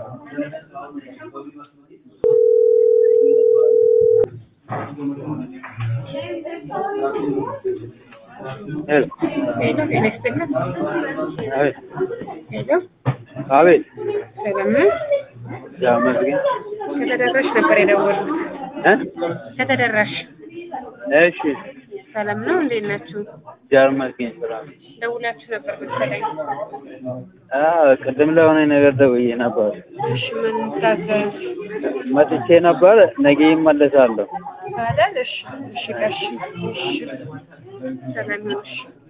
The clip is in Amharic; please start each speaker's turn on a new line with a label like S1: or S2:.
S1: ሄሎ
S2: ሄሎ ጤና ይስጥልን።
S1: አቤት
S2: ሄሎ
S1: አቤት
S2: ሰላም ነው?
S1: ያው መስገን
S2: ከተደራሽ ነበር የደወሉት።
S1: እ
S2: ከተደራሽ
S1: እሺ
S2: ሰላም ነው? እንዴት ናችሁ?
S1: ጃር መስገን ስራ
S2: ደውላችሁ ነበር መሰለኝ።
S1: አዎ ቅድም ለሆነ ነገር ደውዬ ነበር
S2: እሺ ምን ታዘዝ?
S1: መጥቼ ነበር ነገ ይመለሳለሁ
S2: አይደል? እሺ እሺ እሺ እሺ ሰላም ነው። እሺ